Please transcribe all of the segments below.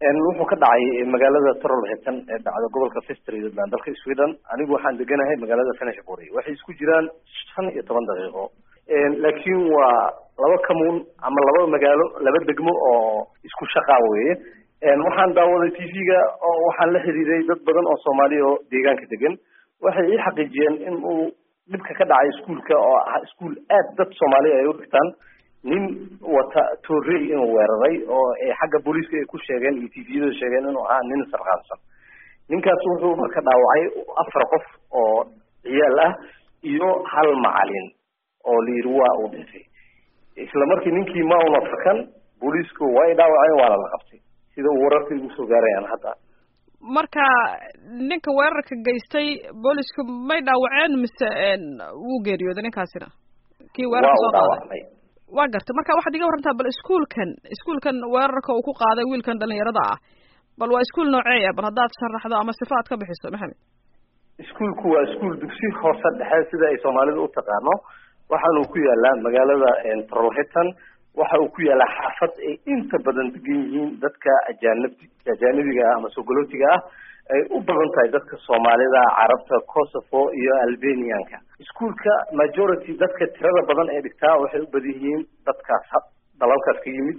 wuxuu ka dhacay magaalada trolhetan ee dhacda gobolka festridland dalka sweden anigu waxaan deganahay magaalada fenishbury waxay isku jiraan shan iyo toban daqiiqo laakiin waa laba kamuun ama laba magaalo laba degmo oo isku shaqaa weye waxaan daawaday t v-ga oo waxaan la xiriiray dad badan oo soomaaliya oo deegaanka degan waxay ii xaqiijiyeen in uu dhibka ka dhacay iskuolka oo ah iskuol aad dad soomaaliya ay u dhigtaan nin wata torrey inuu weeraray oo xagga booliiska ay ku sheegeen iyo t v-yada sheegeen inuu ahaa nin sarqaansan ninkaas wuxuu marka dhaawacay afar qof oo ciyaal ah iyo hal macalin oo la yidhi waa uu dhintay isla markii ninkii ma una fakan booliisku way dhaawaceen waana la qabtay sida uu wararka igu soo gaarayaan hadda marka ninka weerarka geystay boolisku may dhaawaceen mise wuu geeriyooday ninkaasina kii weerarka soo qaaday waa gartay marka waxaad iga warantaa bal iskuolkan iskuolkan weerarka uu ku qaaday wiilkan dhalinyarada ah bal waa iskuol noocee ah bal haddaad sharaxdo ama sifa aad ka bixiso maxamed iskuolku waa iskuol dugsi hoose dhexe sida ay soomaalida u taqaano waxaanuu ku yaalaa magaalada trolhetan waxa uu ku yaalaa xaafad ay inta badan degan yihiin dadka ajaanab ajaanibiga ah ama sogolootiga ah ay u badan tahay dadka soomaalida carabta kosovo iyo albanianka iskuolka majority dadka tirada badan ee dhigtaa waxay u badan yihiin dadkaas dalalkaas ka yimid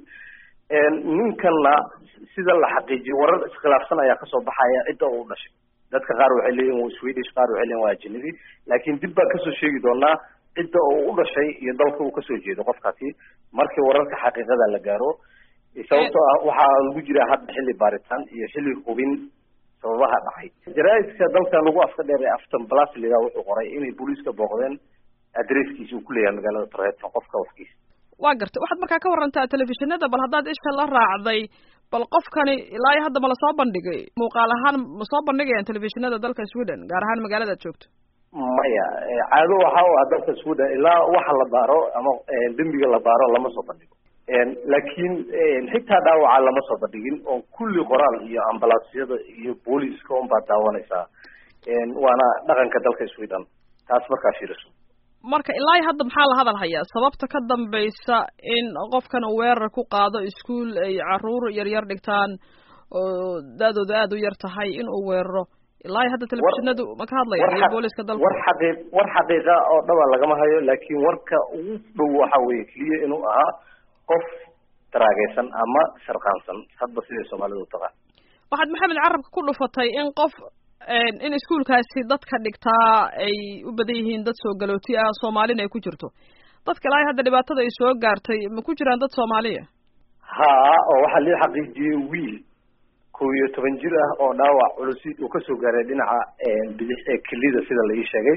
ninkanna sida la xaqiijiyo warar iskhilaafsan ayaa kasoo baxaya cidda uu dhashay dadka qaar waxay leeyihin waa swedish qaar waxay leeyihin waa ajanabi laakiin dib baan kasoo sheegi doonaa cidda uu u dhashay iyo dalka uu kasoo jeedo qofkaasi markii wararka xaqiiqada la gaaro sababtoo ah waxaa lagu jiraa hadda xilli baaritaan iyo xilli hubin sababaha dhacay jaraaidka dalkan lagu afka dheer ee afton blasliga wuxuu qoray inay booliiska booqdeen adresskiisa uu ku leeyahay magaalada trhetan qofka wafkiisa waa gartay waxaad markaa ka warantaa telefishinada bal haddaad isha la raacday bal qofkani ilaa iyo hadda ma lasoo bandhigay muuqaal ahaan ma soo bandhigayaan telefishinada dalka sweden gaar ahaan magaalada ad joogto maya caado waxa u ah dalka sweden ilaa waxa la baaro ama dembiga la baaro lama soo bandhigo laakiin xitaa dhaawaca lama soo bandhigin oo kulli qoraal iyo ambalaasyada iyo booliiska un baad daawanaysaa waana dhaqanka dalka sweden taas markaa fiiriso marka ilaa iyo hadda maxaa la hadal hayaa sababta ka dambaysa in qofkan uu weerar ku qaado iskuol ay caruur yaryar dhigtaan oo da-dooda aada u yar tahay in uu weeraro ilaa iyo hadda telefishinadu ma ka hadlayaan iyo booliska dalka war xaqiiq war xaqiiqa oo dhaba lagama hayo laakiin warka ugu dhow waxa weeye keliya inuu ahaa qof daraageysan ama sharqaansan hadba siday soomaalida u taqaan waxaad maxamed carabka ku dhufatay in qof in iskuolkaasi dadka dhigtaa ay u badan yihiin dad soo galooti ah soomaalina ay ku jirto dadka ilaa hadda dhibaatada ay soo gaartay ma ku jiraan dad soomaaliya ha oo waxaa lii xaqiijiyey wiil kow iyo toban jir ah oo dhaawac culusi uu kasoo gaaray dhinaca bidix ee kelida sida la ii sheegay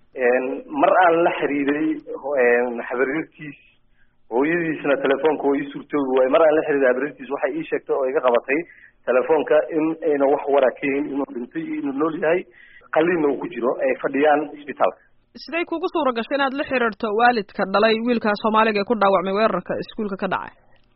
mar aan la xiriiray habaryartiis hooyadiisna telefoonka oo ii suurtoobi waaye mar aan la xiriiray habaryartiis waxay ii sheegtay oo iga qabatay telefoonka in ayna wax waraa ka yihin inuu dhintay iyo inuu nool yahay qaliinna uu ku jiro ay fadhiyaan isbitaalka siday kugu suura gashay inaad la xiriirto waalidka dhalay wiilka soomaaliga ee ku dhaawacmay weerarka iskuolka ka dhacay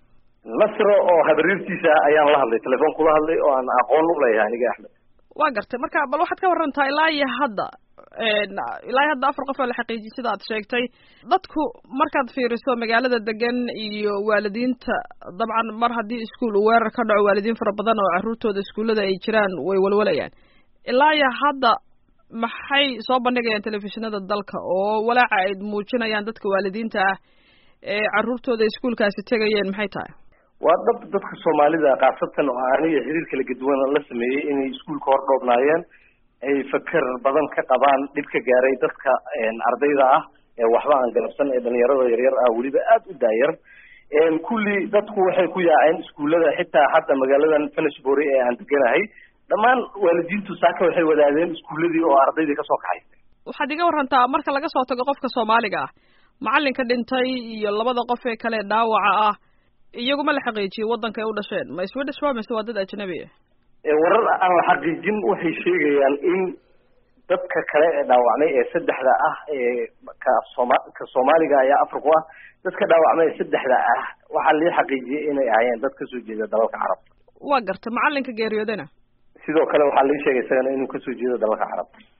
nasro oo habaryartiisa ayaan la hadlay telefoon kula hadlay oo aan aqoon u leeyahay aniga axmed waa gartay marka bal waxaad ka warantaa ilaa iyo hadda ilaa iyo hadda afar qof oo la xaqiijiyay sida aad sheegtay dadku markaad fiiriso magaalada degan iyo waalidiinta dabcan mar haddii iskuol uu weerar ka dhaco waalidiin fara badan oo carruurtooda iskuullada ay jiraan way walwalayaan ilaa iyo hadda maxay soo bandhigayaan telefishinada dalka oo walaaca ay muujinayaan dadka waalidiinta ah ee carruurtooda iskuolkaasi tegayeen maxay tahay waa dhab dadka soomaalida khaasatan oo aniga xiriir kala gaduwan la sameeyey inay iskuolka hor dhoobnaayeen ay faker badan ka qabaan dhib ka gaaray dadka ardayda ah ee waxba aan galabsan ee dhalinyarada yaryar ah weliba aada u daayar kulli dadku waxay ku yaaceen iskuullada xitaa hadda magaaladan fenishbury ee aan deganahay dhammaan waalidiintu saaka waxay wadaadeen iskuulladii oo ardaydii kasoo kaxaysay waxaad iga warantaa marka laga soo tago qofka soomaaliga ah macalinka dhintay iyo labada qof ee kale dhaawaca ah iyaguma la xaqiijiyey waddanka ay u dhasheen ma swedish waa mise waa dad ajnabi ah warar aan la xaqiijin waxay sheegayaan in dadka kale ee dhaawacmay ee saddexda ah ee ka sooma ka soomaaliga ayaa afriku ah dadka dhaawacmay ee saddexda ah waxaa lii xaqiijiyey inay ahaayeen dad kasoo jeeda dalalka carabta waa garta macalinka geeriyoodana sidoo kale waxaa lii sheegay isagana inuu kasoo jeedo dalalka carabta